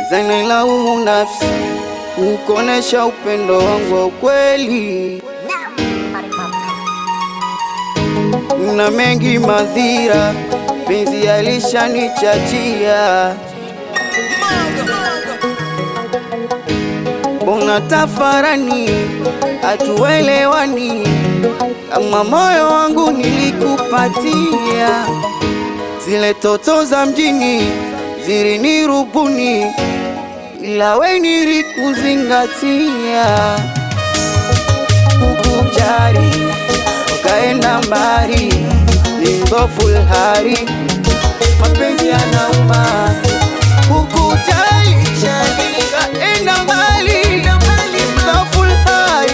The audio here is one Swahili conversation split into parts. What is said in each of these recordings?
zanailaumu nafsi kukonesha upendo wangu wa ukweli na mengi madhira, penzi alishanichachia. Mbona tafarani hatuelewani, kama moyo wangu nilikupatia, zile toto za mjini zilinirubuni, ila we nilikuzingatia, kukujali ukaenda mbali, ni mbofu hari, mapenzi yanauma, kukujali ukaenda mbali, ni mbofu hari.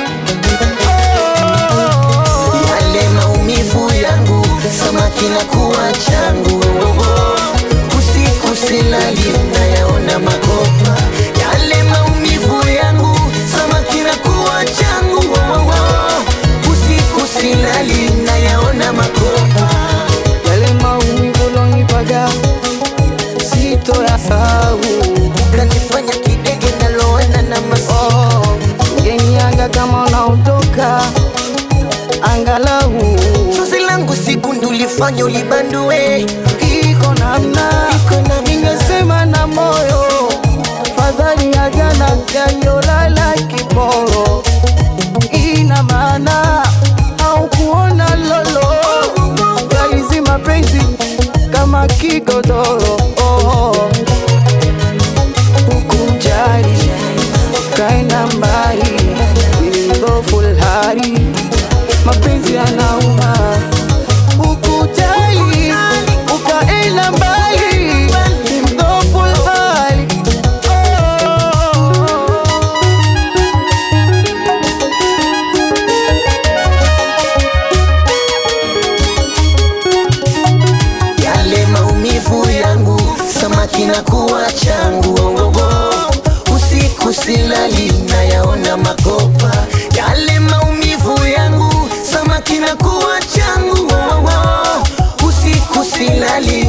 Oh. Yale maumivu yangu samaki na kuwa changu usiku silali nayaona makopa yale maumivu yangu samaki na kuwa changu usiku silali nayaona makopa yale maumivu lonipaga sito ya sahau kanifanya kidege naloana na masi oh, ngeniaga kama unaondoka angalau chozi langu siku ndulifanya ulibandue iko namna Iko namna. ningesema na moyo fadhali ya jana yaliyolala kiporo ina maana au kuona lolo gaizi mapenzi kama kigodoro oh. Hukujali kaenda mbali nilidhofu hali mapenzi yanauma Hukujali ukaenda mbali ni mdhofu hali oh. yale maumivu yangu samaki na kuwa changu oh, oh, oh. usiku silali nayaona makopa yale maumivu yangu samaki na kuwa changu oh, oh, oh. usiku silali